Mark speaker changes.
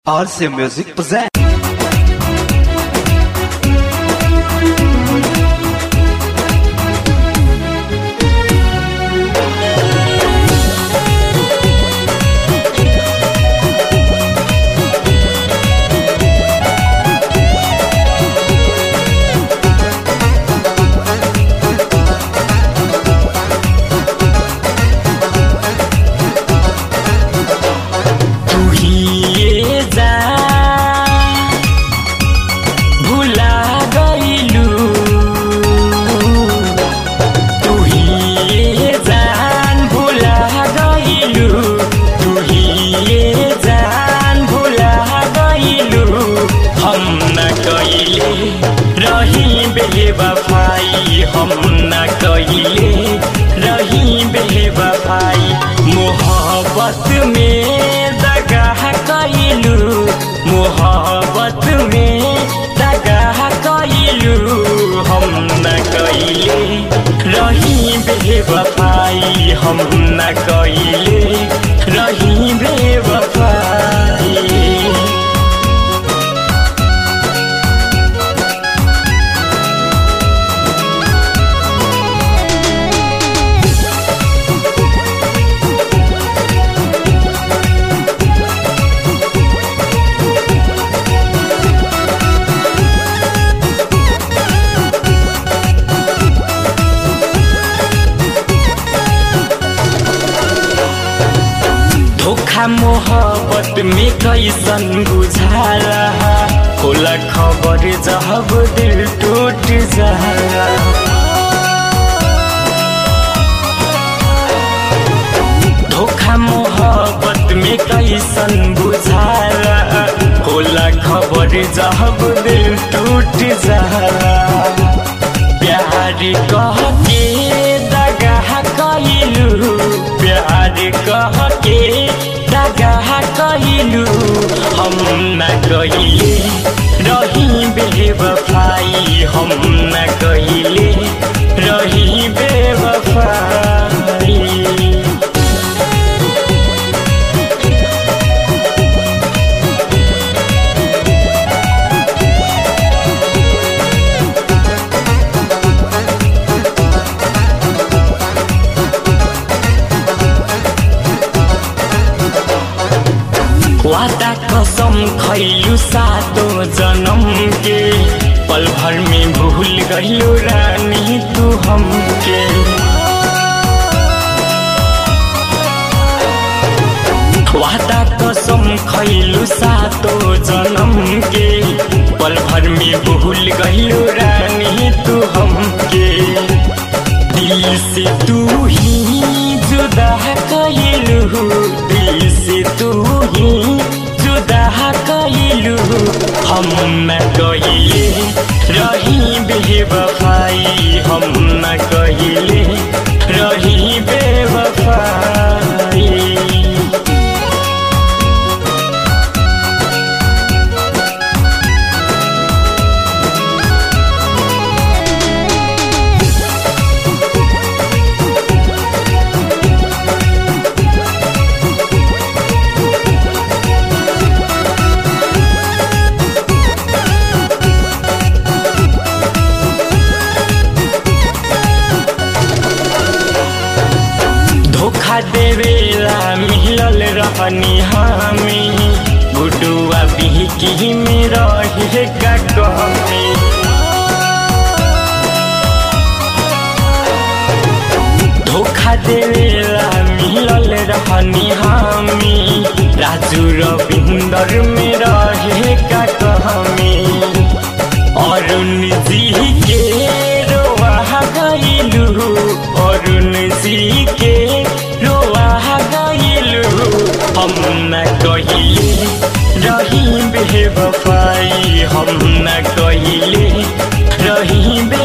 Speaker 1: RC Music presents.
Speaker 2: तू ही ये जा भुला गइलू तू ही ये जान भुला गइलू तू ही ये जान भुला गइलू हम न कइले रही बेवफाई हम न कइले रही बेवफाई मोहब्बत में दगा कइलू मोहब्बत में दगा कइलू हम न कइले रही बेवफाई हम न कइले रही बेवफाई धोखा मोहब्बत में कैसन बुझाला होला खबर जब दिल टूट जाला धोखा मोहब्बत में कैसन बुझाला होला खबर जब दिल टूट जाला प्यार कह के दगा कइलू प्यार कह के दगा कइलू हम न कइले रही बेवफाई हम न कइले रही बेवफाई वादा कसम खैलू सातो जन्म के पल भर में भूल गइलू रानी तू हमके वादा कसम खैलू सातो जन्म के पल भर में भूल गइलू रानी तू हमके दिल से तू ही जुदा कइलू दिल से तू ही जुदा कइलू हम न कइले रही बेवफाई हम न कइले रही बेवफाई धोखा देवेला मिलल रहनी हमी गुडुआ बिहकी में रहे का कहमी धोखा देवेला मिलल रहनी हमी राजू रविंदर में रहे का कहमी अरुण जी के रोआ गइलू अरुण जी के रोआ गइलू हम न कहिले रही बेवफाई हम न कहिले रही बे